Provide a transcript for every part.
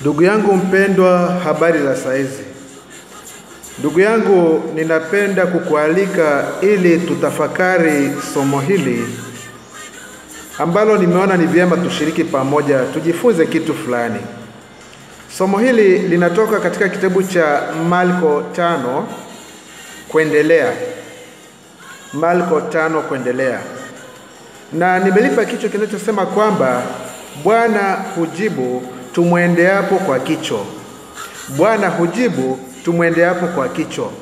Ndugu yangu mpendwa, habari za saizi. Ndugu yangu, ninapenda kukualika ili tutafakari somo hili ambalo nimeona ni vyema tushiriki pamoja, tujifunze kitu fulani. Somo hili linatoka katika kitabu cha Marko tano kuendelea, Marko tano kuendelea, na nimelipa kichwa kinachosema kwamba Bwana hujibu tumwendeapo kwa kicho. Bwana hujibu tumwendeapo kwa kicho.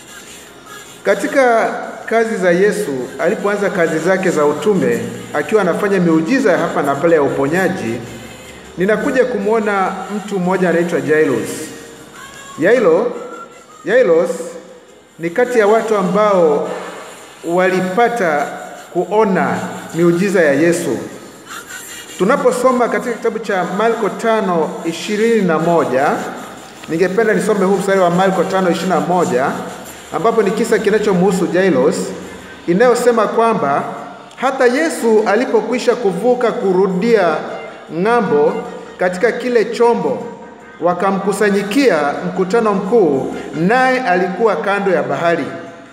Katika kazi za Yesu alipoanza kazi zake za utume, akiwa anafanya miujiza hapa na pale ya uponyaji, ninakuja kumwona mtu mmoja anaitwa Jairus. Yairo, Jairus ni kati ya watu ambao walipata kuona miujiza ya Yesu. Tunaposoma katika kitabu cha Marko tano ishirini na moja ningependa nisome huu mstari wa Marko tano ishirini na moja ambapo ni kisa kinachomhusu Jairus inayosema kwamba hata Yesu alipokwisha kuvuka kurudia ng'ambo katika kile chombo, wakamkusanyikia mkutano mkuu, naye alikuwa kando ya bahari.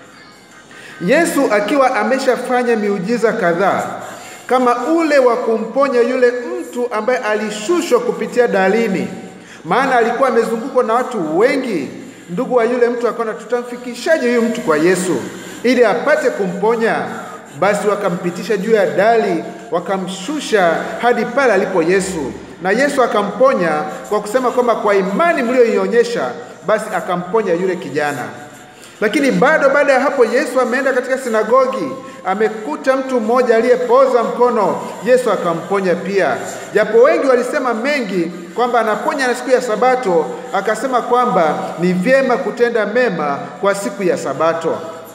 Yesu akiwa ameshafanya miujiza kadhaa kama ule wa kumponya yule mtu ambaye alishushwa kupitia darini, maana alikuwa amezungukwa na watu wengi. Ndugu wa yule mtu akaona, tutamfikishaje huyu mtu kwa Yesu ili apate kumponya? Basi wakampitisha juu ya dali, wakamshusha hadi pale alipo Yesu, na Yesu akamponya kwa kusema kwamba kwa imani mlioionyesha, basi akamponya yule kijana. Lakini bado baada ya hapo, Yesu ameenda katika sinagogi, amekuta mtu mmoja aliyepoza mkono. Yesu akamponya pia, japo wengi walisema mengi kwamba anaponya na siku ya Sabato, akasema kwamba ni vyema kutenda mema kwa siku ya Sabato.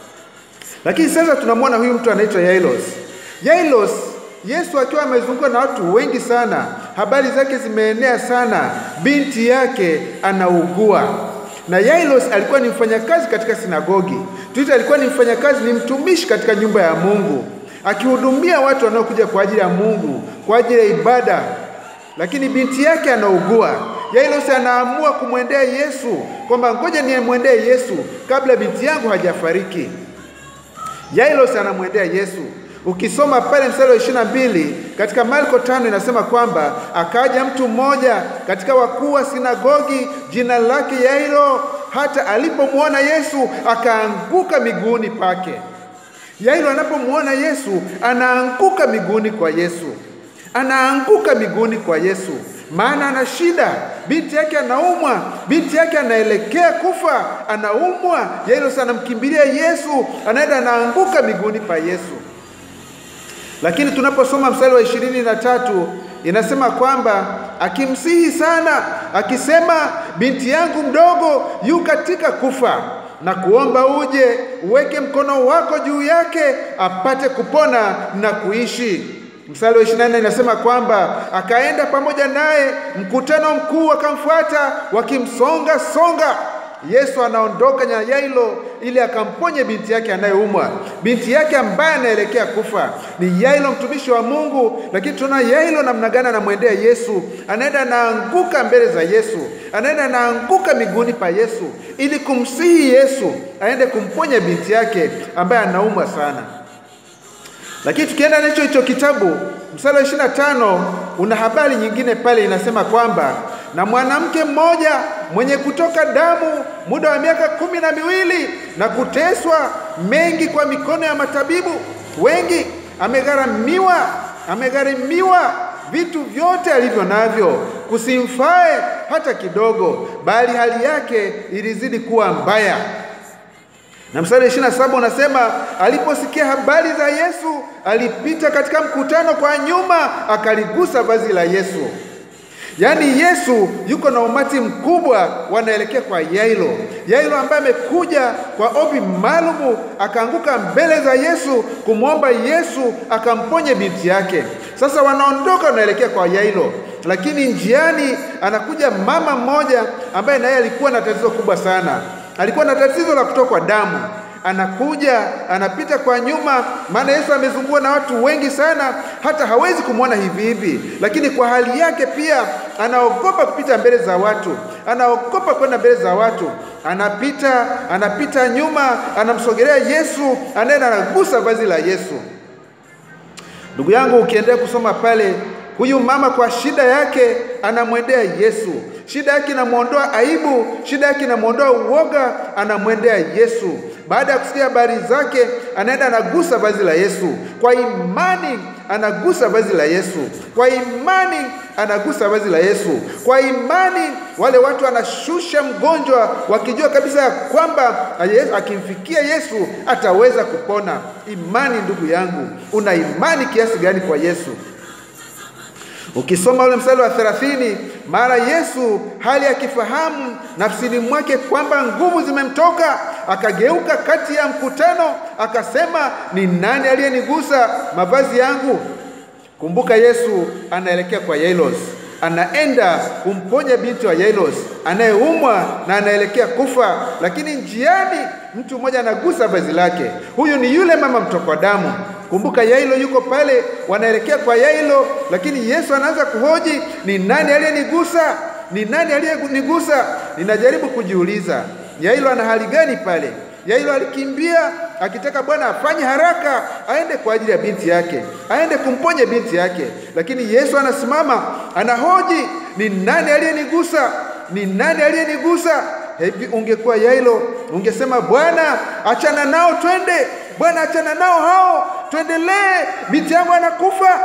Lakini sasa tunamwona huyu mtu anaitwa Yairus. Yairus, Yesu akiwa amezungukwa na watu wengi sana, habari zake zimeenea sana, binti yake anaugua na Yairus alikuwa ni mfanyakazi katika sinagogi. Tuita alikuwa ni mfanyakazi, ni mtumishi katika nyumba ya Mungu, akihudumia watu wanaokuja kwa ajili ya Mungu, kwa ajili ya ibada. Lakini binti yake anaugua. Yairus anaamua kumwendea Yesu kwamba ngoja nimwendee Yesu kabla binti yangu hajafariki. Yairus anamwendea Yesu. Ukisoma pale mstari wa ishirini na mbili katika Marko tano inasema kwamba akaja mtu mmoja katika wakuu wa sinagogi, jina lake Yairo, hata alipomwona Yesu akaanguka miguuni pake. Yairo anapomwona Yesu anaanguka miguuni kwa Yesu, anaanguka miguuni kwa Yesu, maana ana shida. Binti yake anaumwa, binti yake anaelekea kufa, anaumwa. Yairo anamkimbilia Yesu, anaenda anaanguka miguuni pa Yesu. Lakini tunaposoma mstari wa ishirini na tatu inasema kwamba akimsihi sana akisema, binti yangu mdogo yu katika kufa, na kuomba uje uweke mkono wako juu yake apate kupona na kuishi. Mstari wa ishirini na nne inasema kwamba akaenda pamoja naye, mkutano mkuu wakamfuata wakimsonga songa. Yesu anaondoka na Yairo ili akamponye binti yake anayeumwa, binti yake ambaye anaelekea kufa. Ni Yairo mtumishi wa Mungu, lakini tunaona Yairo namna gani anamwendea Yesu, anaenda anaanguka mbele za Yesu, anaenda anaanguka miguuni pa Yesu ili kumsihi Yesu aende kumponya binti yake ambaye anaumwa sana. Lakini tukienda nacho hicho kitabu, mstari wa ishirini na tano una habari nyingine pale inasema kwamba na mwanamke mmoja mwenye kutoka damu muda wa miaka kumi na miwili na kuteswa mengi kwa mikono ya matabibu wengi, amegharamiwa amegharimiwa vitu vyote alivyo navyo, kusimfae hata kidogo, bali hali yake ilizidi kuwa mbaya. Na mstari ishirini na saba unasema aliposikia habari za Yesu, alipita katika mkutano kwa nyuma, akaligusa vazi la Yesu. Yaani Yesu yuko na umati mkubwa wanaelekea kwa Yairo. Yairo ambaye amekuja kwa ombi maalumu, akaanguka mbele za Yesu kumwomba Yesu akamponye binti yake. Sasa wanaondoka wanaelekea kwa Yairo, lakini njiani anakuja mama mmoja ambaye naye alikuwa na tatizo kubwa sana, alikuwa na tatizo la kutokwa damu anakuja anapita kwa nyuma, maana Yesu amezungukwa na watu wengi sana, hata hawezi kumwona hivi hivi, lakini kwa hali yake pia anaogopa kupita mbele za watu, anaogopa kwenda mbele za watu, anapita anapita nyuma, anamsogelea Yesu, anaenda anagusa vazi la Yesu. Ndugu yangu, ukiendelea kusoma pale, huyu mama kwa shida yake anamwendea Yesu. Shida yake inamwondoa aibu, shida yake inamwondoa uoga, anamwendea Yesu. Baada ya kusikia habari zake, anaenda anagusa vazi la Yesu. Kwa imani anagusa vazi la Yesu. Kwa imani anagusa vazi la Yesu. Kwa imani wale watu wanashusha mgonjwa, wakijua kabisa ya kwamba akimfikia Yesu ataweza kupona. Imani, ndugu yangu, una imani kiasi gani kwa Yesu? Ukisoma ule mstari wa thelathini, mara Yesu hali akifahamu nafsini mwake kwamba nguvu zimemtoka, akageuka kati ya mkutano, akasema, ni nani aliyenigusa mavazi yangu? Kumbuka, Yesu anaelekea kwa Yairos, anaenda kumponya binti wa Yairos anayeumwa na anaelekea kufa, lakini njiani mtu mmoja anagusa vazi lake. Huyu ni yule mama mtokwa damu. Kumbuka Yailo yuko pale, wanaelekea kwa Yailo, lakini Yesu anaanza kuhoji, ni nani aliyenigusa? Ni nani aliyenigusa? Ninajaribu kujiuliza, Yailo ana hali gani pale? Yailo alikimbia akitaka Bwana afanye haraka aende kwa ajili ya binti yake, aende kumponya binti yake, lakini Yesu anasimama anahoji, ni nani aliyenigusa? Ni nani aliyenigusa? Hivi ungekuwa Yailo ungesema, Bwana achana nao, twende Bwana achana nao hao, tuendelee, binti yangu anakufa.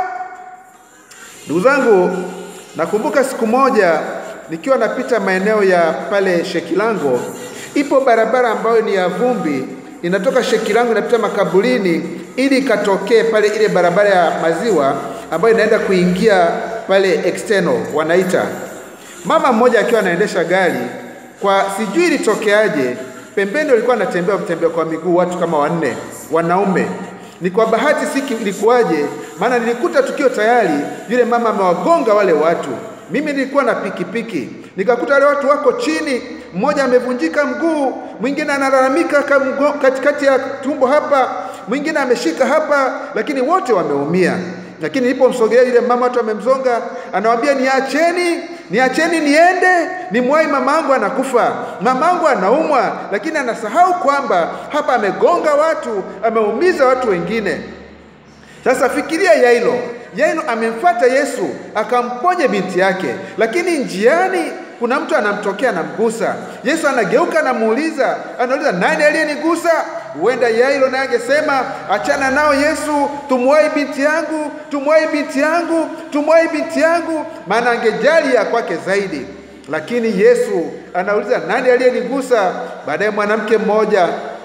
Ndugu zangu, nakumbuka siku moja nikiwa napita maeneo ya pale Shekilango, ipo barabara ambayo ni ya vumbi, inatoka Shekilango inapita makaburini ili ikatokee pale ile barabara ya maziwa ambayo inaenda kuingia pale external wanaita. Mama mmoja akiwa anaendesha gari kwa sijui ilitokeaje, pembeni walikuwa anatembea mtembea kwa miguu watu kama wanne wanaume. Ni kwa bahati si ilikuwaje, maana nilikuta tukio tayari, yule mama amewagonga wale watu. Mimi nilikuwa na pikipiki, nikakuta wale watu wako chini, mmoja amevunjika mguu, mwingine analalamika katikati ya tumbo hapa, mwingine ameshika hapa, lakini wote wameumia. Lakini nilipomsogelea yule mama, watu wamemzonga, anawambia niacheni, niacheni niende, nimwahi mamangu anakufa, mamangu anaumwa, lakini anasahau kwamba hapa amegonga watu, ameumiza watu wengine. Sasa fikiria Yailo, Yailo amemfuata Yesu akamponye binti yake, lakini njiani kuna mtu anamtokea anamgusa. Yesu anageuka anamuuliza, anauliza nani aliyenigusa? Huenda Yairo naye angesema achana nao Yesu, tumwahi binti yangu, tumwahi binti yangu, tumwahi binti yangu, maana angejali ya kwake zaidi. Lakini Yesu anauliza nani aliyenigusa? Baadaye mwanamke mmoja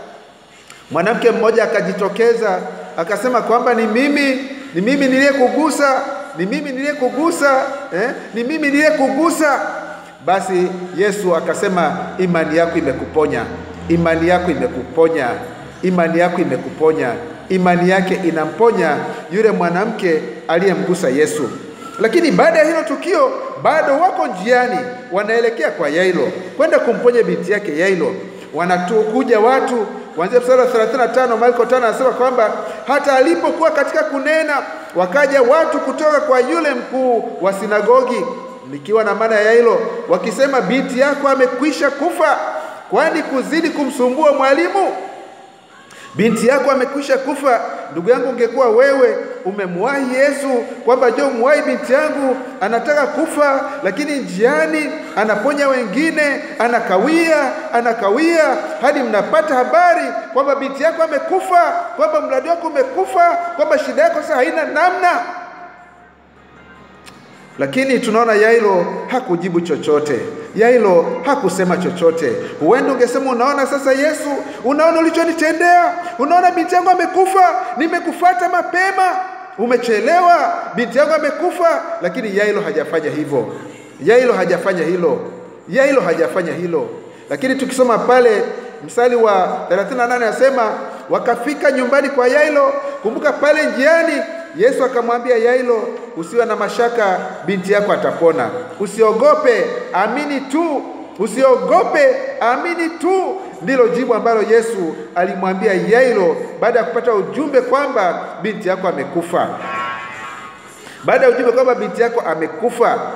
mwanamke mmoja akajitokeza akasema kwamba ni mimi, ni mimi niliyekugusa, ni mimi niliyekugusa, eh? ni mimi niliyekugusa. Basi Yesu akasema imani yako imekuponya, imani yako imekuponya, imani yako imekuponya. Imani yake inamponya yule mwanamke aliyemgusa Yesu. Lakini baada ya hilo tukio, bado wako njiani, wanaelekea kwa Yairo kwenda kumponya binti yake Yairo. Wanatukuja watu kuanzia mstari wa 35 Marko 5 anasema kwamba hata alipokuwa katika kunena, wakaja watu kutoka kwa yule mkuu wa sinagogi likiwa na maana ya hilo, wakisema binti yako amekwisha kufa, kwani kuzidi kumsumbua mwalimu? Binti yako amekwisha kufa. Ndugu yangu, ungekuwa wewe umemwahi Yesu kwamba jo, mwahi binti yangu anataka kufa, lakini njiani anaponya wengine, anakawia anakawia, hadi mnapata habari kwamba binti yako amekufa, kwamba mradi wako umekufa, kwamba shida yako sasa haina namna lakini tunaona Yairo hakujibu chochote. Yairo hakusema chochote. Huenda ungesema unaona sasa, Yesu, unaona ulichonitendea, unaona binti yangu amekufa, nimekufuata mapema, umechelewa, binti yangu amekufa. Lakini Yairo hajafanya hivyo. Yairo hajafanya hilo. Yairo hajafanya hilo. Lakini tukisoma pale mstari wa 38 anasema wakafika nyumbani kwa Yairo. Kumbuka pale njiani Yesu akamwambia Yairo, usiwe na mashaka, binti yako atapona. Usiogope, amini tu. Usiogope, amini tu. Ndilo jibu ambalo Yesu alimwambia Yairo baada ya kupata ujumbe kwamba binti yako amekufa. Baada ya ujumbe kwamba binti yako amekufa.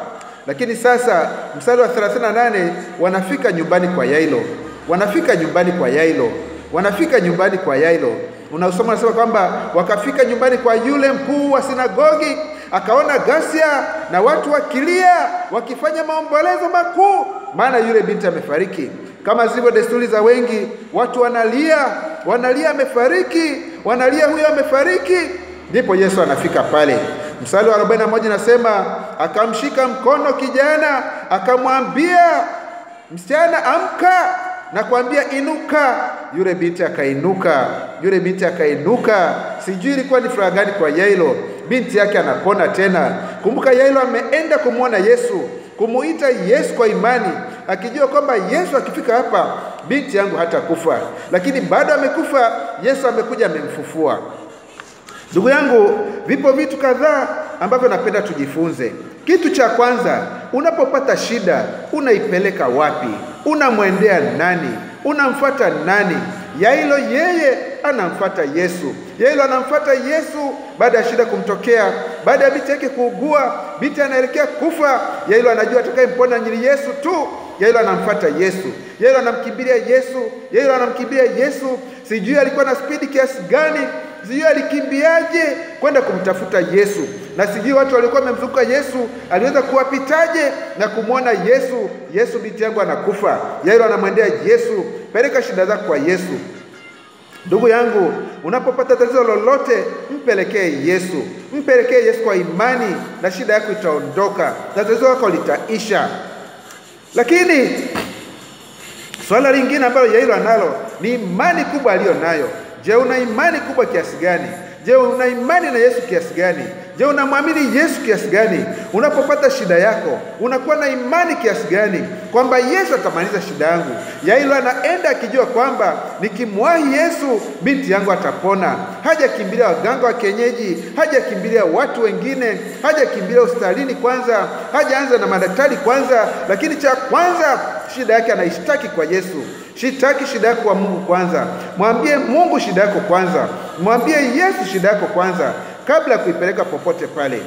Lakini sasa mstari wa 38 wanafika nyumbani kwa Yairo, wanafika nyumbani kwa Yairo, wanafika nyumbani kwa Yairo. Unaosoma unasema kwamba wakafika nyumbani kwa yule mkuu wa sinagogi, akaona ghasia na watu wakilia, wakifanya maombolezo makuu, maana yule binti amefariki. Kama zilivyo desturi za wengi, watu wanalia, wanalia amefariki, wanalia huyo amefariki. Ndipo Yesu anafika pale. Mstari wa 41 nasema, akamshika mkono kijana, akamwambia msichana, amka na kuambia inuka. Yule binti akainuka, yule binti akainuka. Sijui ilikuwa ni furaha gani kwa Yairo, binti yake anapona tena. Kumbuka Yairo ameenda kumwona Yesu, kumuita Yesu kwa imani, akijua kwamba Yesu akifika hapa binti yangu hatakufa, lakini bado amekufa. Yesu amekuja amemfufua. Ndugu yangu, vipo vitu kadhaa ambavyo napenda tujifunze. Kitu cha kwanza, unapopata shida unaipeleka wapi? Unamwendea nani? Unamfuata nani? Yairo yeye anamfuata Yesu. Yairo anamfuata Yesu baada ya shida kumtokea, baada ya binti yake kuugua, binti anaelekea kufa. Yairo anajua atakayempona ni Yesu tu. Yairo anamfuata Yesu. Yairo anamkimbilia Yesu. Yairo anamkimbilia Yesu. Sijui alikuwa na spidi kiasi gani, sijui alikimbiaje kwenda kumtafuta Yesu, na sijui watu waliokuwa wamemzunguka Yesu aliweza kuwapitaje na kumwona Yesu. Yesu, binti yangu anakufa. Yairo anamwendea Yesu, peleka shida zako kwa Yesu. Ndugu yangu, unapopata tatizo lolote, mpelekee Yesu, mpelekee Yesu kwa imani, na shida yako itaondoka na tatizo lako litaisha. Lakini swala lingine ambalo Yairo analo ni imani kubwa aliyo nayo. Je, una imani kubwa kiasi gani? Je, una imani na Yesu kiasi gani? Je, unamwamini Yesu kiasi gani? Unapopata shida yako unakuwa na imani kiasi gani kwamba Yesu atamaliza shida yangu? Yairo anaenda akijua kwamba nikimwahi Yesu binti yangu atapona. Hajakimbilia waganga wa kienyeji, hajakimbilia watu wengine, hajakimbilia hospitalini kwanza, hajaanza na madaktari kwanza, lakini cha kwanza shida yake anaishtaki kwa Yesu. Shitaki shida yako kwa Mungu kwanza, mwambie Mungu shida yako kwanza, mwambie Yesu shida yako kwanza, kabla ya kuipeleka popote pale.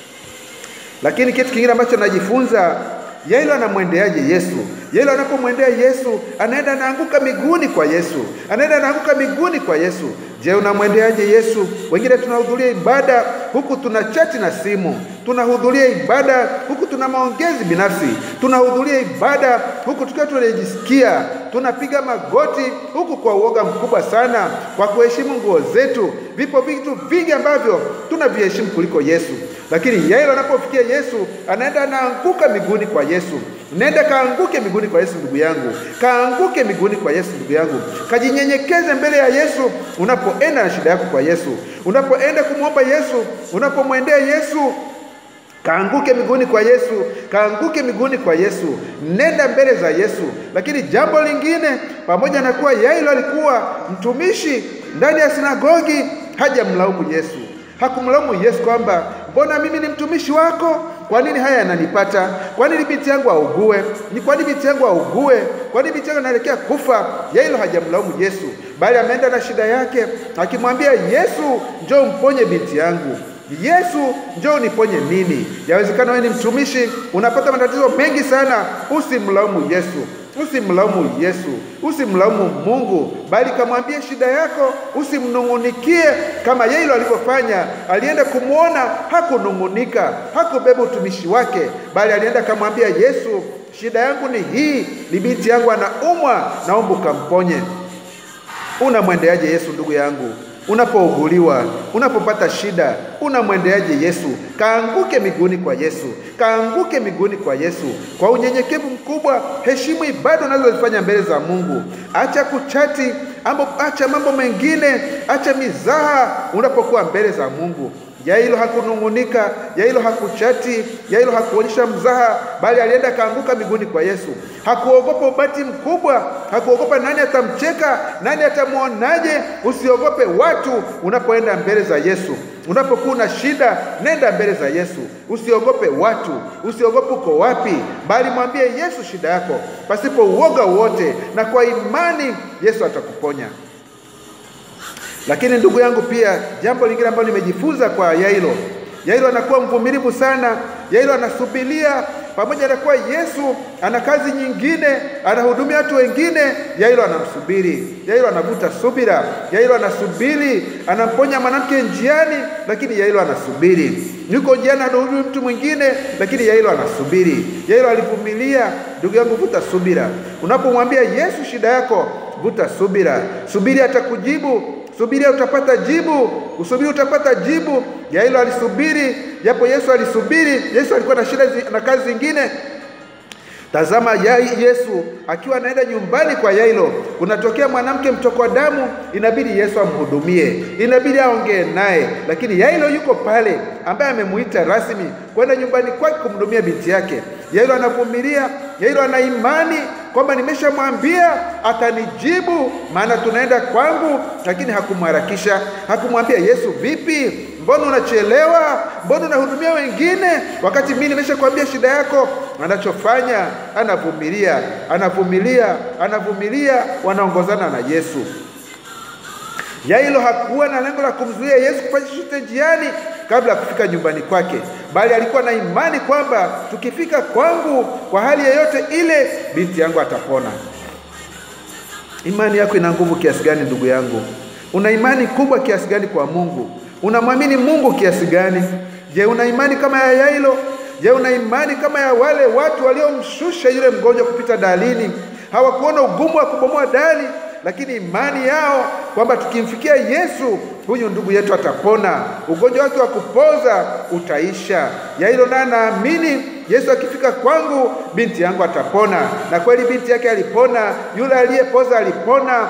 Lakini kitu kingine ambacho najifunza, Yairo anamwendeaje Yesu? Yairo anapomwendea Yesu, anaenda anaanguka miguuni kwa Yesu, anaenda anaanguka miguuni kwa Yesu. Je, unamwendeaje Yesu? Wengine tunahudhuria ibada huku tuna chati na simu, tunahudhuria ibada huku tuna maongezi binafsi, tunahudhuria ibada huku tukiwa tunajisikia, tunapiga magoti huku kwa uoga mkubwa sana, kwa kuheshimu nguo zetu. Vipo vitu vingi ambavyo tunaviheshimu kuliko Yesu, lakini Yairo anapofikia Yesu anaenda anaanguka miguuni kwa Yesu. Nenda kaanguke miguuni kwa Yesu ndugu yangu, kaanguke miguuni kwa Yesu ndugu yangu, kajinyenyekeze mbele ya Yesu unapoenda na shida yako kwa Yesu, unapoenda kumwomba Yesu, unapomwendea Yesu kaanguke miguuni kwa Yesu, kaanguke miguuni kwa Yesu, nenda mbele za Yesu. Lakini jambo lingine, pamoja na kuwa Yairo alikuwa mtumishi ndani ya sinagogi, hajamlaumu Yesu, hakumlaumu Yesu kwamba mbona mimi ni mtumishi wako kwa nini haya yananipata? Kwa nini binti yangu augue? Ni kwa nini binti yangu augue? Kwa nini binti yangu anaelekea kufa? Yairo hajamlaumu Yesu, bali ameenda na shida yake akimwambia Yesu, njoo mponye binti yangu. Yesu, njoo niponye nini? Yawezekana wewe ni mtumishi, unapata matatizo mengi sana. Usimlaumu Yesu, usimlaumu Yesu, usimlaumu Mungu, bali kamwambie shida yako, usimnung'unikie kama Yairo alivyofanya. Alienda kumwona, hakunung'unika, hakubeba utumishi wake, bali alienda kamwambia Yesu, shida yangu ni hii, ni binti yangu anaumwa, naomba ukamponye. Unamwendeaje Yesu ndugu yangu? Unapouguliwa, unapopata shida, unamwendeaje Yesu? Kaanguke miguuni kwa Yesu, kaanguke miguuni kwa Yesu kwa unyenyekevu mkubwa. Heshimu ibada unazozifanya mbele za Mungu. Acha kuchati ambo, acha mambo mengine, acha mizaha unapokuwa mbele za Mungu. Yairo hakunung'unika, Yairo hakuchati, Yairo hakuonyesha mzaha, bali alienda kaanguka miguuni kwa Yesu. Hakuogopa ubati mkubwa, hakuogopa nani atamcheka, nani atamwonaje. Usiogope watu unapoenda mbele za Yesu. Unapokuwa na shida, nenda mbele za Yesu. Usiogope watu, usiogope uko wapi, bali mwambie Yesu shida yako pasipo uoga wote, na kwa imani Yesu atakuponya. Lakini ndugu yangu, pia jambo lingine ambalo nimejifunza kwa Yairo, Yairo anakuwa mvumilivu sana. Yairo anasubiria pamoja na kuwa Yesu ana kazi nyingine, anahudumia watu wengine, Yairo anamsubiri. Yairo anavuta subira, Yairo anasubiri, anamponya mwanamke njiani, lakini Yairo anasubiri. Yuko njiani anahudumia mtu mwingine, lakini Yairo anasubiri. Yairo alivumilia. Ndugu yangu, vuta subira. Unapomwambia Yesu shida yako, vuta subira. Subiri atakujibu. Subiria utapata jibu, usubiri utapata jibu. Yairo alisubiri, japo Yesu alisubiri. Yesu alikuwa na shida zi- na kazi zingine. Tazama ya Yesu akiwa anaenda nyumbani kwa Yairo, kunatokea mwanamke mtokwa damu, inabidi Yesu amhudumie, inabidi aongee naye, lakini Yairo yuko pale, ambaye amemuita rasmi kwenda nyumbani kwake kumhudumia binti yake. Yairo anavumilia, Yairo ana imani kwamba nimeshamwambia atanijibu, maana tunaenda kwangu, lakini hakumharakisha, hakumwambia Yesu, vipi, mbona unachelewa? Mbona unahudumia wengine wakati mimi nimeshakwambia shida yako? Anachofanya anavumilia, anavumilia, anavumilia, wanaongozana na Yesu. Yairo hakuwa na lengo la kumzuia Yesu kufanya chochote njiani kabla ya kufika nyumbani kwake, bali alikuwa na imani kwamba tukifika kwangu kwa hali yoyote ile, binti yangu atapona. Imani yako ina nguvu kiasi gani, ndugu yangu? Una imani kubwa kiasi gani kwa Mungu? Unamwamini Mungu kiasi gani? Je, una imani kama ya Yairo? Je, una imani kama ya wale watu waliomshusha yule mgonjwa kupita dalini? Hawakuona ugumu wa kubomoa dali, lakini imani yao kwamba tukimfikia Yesu huyu ndugu yetu atapona, ugonjwa wake wa kupoza utaisha. Yairo naye anaamini Yesu akifika kwangu binti yangu atapona, na kweli binti yake alipona, yule aliyepoza alipona,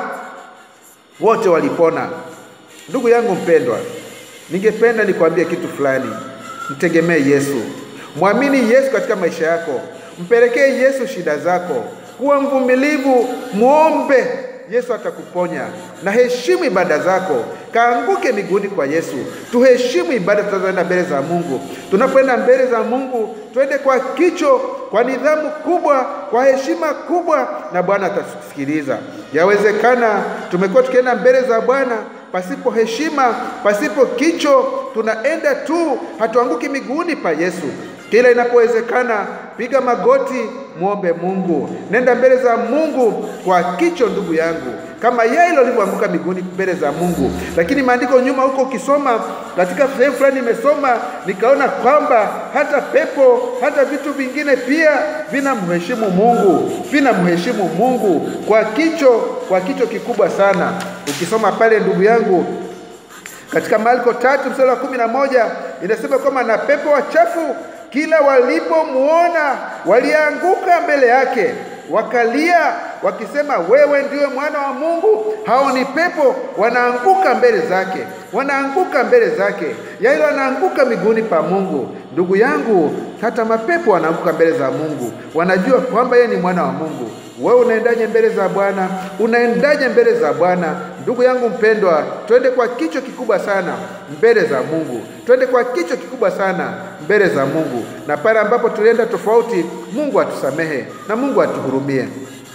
wote walipona. Ndugu yangu mpendwa, ningependa nikwambie kitu fulani. Mtegemee Yesu, mwamini Yesu katika maisha yako, mpelekee Yesu shida zako, kuwa mvumilivu, muombe Yesu atakuponya, na heshimu ibada zako, kaanguke miguuni kwa Yesu. Tuheshimu ibada tunazoenda mbele za Mungu. Tunapoenda mbele za Mungu, twende kwa kicho, kwa nidhamu kubwa, kwa heshima kubwa, na Bwana atatusikiliza. Yawezekana tumekuwa tukienda mbele za Bwana pasipo heshima, pasipo kicho, tunaenda tu, hatuanguki miguuni pa Yesu. Kila inapowezekana, piga magoti, muombe Mungu, nenda mbele za Mungu kwa kicho, ndugu yangu, kama Yairo alivyoanguka miguuni mbele za Mungu. Lakini maandiko nyuma huko, ukisoma katika sehemu fulani, nimesoma nikaona kwamba hata pepo, hata vitu vingine pia vinamheshimu Mungu, vinamheshimu Mungu kwa kicho, kwa kicho kikubwa sana. Ukisoma pale, ndugu yangu, katika Marko tatu mstari wa kumi na moja inasema kwamba na pepo wachafu kila walipomuona walianguka mbele yake wakalia wakisema, wewe ndiwe mwana wa Mungu. Hao ni pepo, wanaanguka mbele zake, wanaanguka mbele zake. Yairo anaanguka miguuni pa Mungu. Ndugu yangu, hata mapepo wanaanguka mbele za Mungu, wanajua kwamba yeye ni mwana wa Mungu. Wewe unaendaje mbele za Bwana? Unaendaje mbele za Bwana? Ndugu yangu mpendwa, twende kwa kicho kikubwa sana mbele za Mungu, twende kwa kicho kikubwa sana mbele za Mungu, na pale ambapo tulienda tofauti, Mungu atusamehe na Mungu atuhurumie.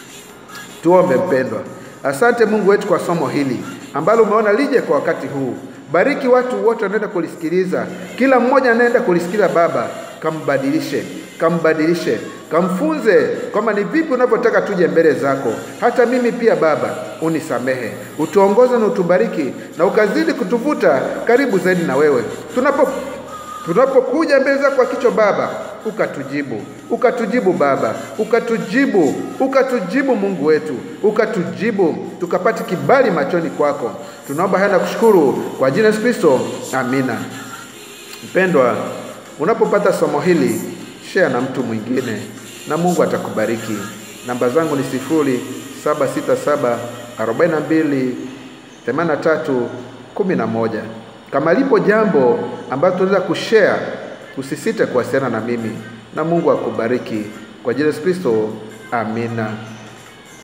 Tuombe. Mpendwa, asante Mungu wetu kwa somo hili ambalo umeona lije kwa wakati huu. Bariki watu wote wanaenda kulisikiliza, kila mmoja anaenda kulisikiliza. Baba, kambadilishe, kambadilishe, kamfunze kwamba ni vipi unavyotaka tuje mbele zako. Hata mimi pia Baba, unisamehe, utuongoze na utubariki, na ukazidi kutuvuta karibu zaidi na wewe tunapo tunapokuja mbele zako kwa kicho Baba, ukatujibu, ukatujibu Baba, ukatujibu, ukatujibu Mungu wetu, ukatujibu, tukapate kibali machoni kwako. Tunaomba haya na kushukuru kwa jina Yesu Kristo, amina. Mpendwa, unapopata somo hili share na mtu mwingine na Mungu atakubariki. Namba zangu ni sifuri saba sita saba arobaini na mbili themanini na tatu kumi na moja. Kama lipo jambo ambalo tunaweza kushare, usisite kuwasiliana na mimi, na Mungu akubariki kwa jina Yesu Kristo, amina.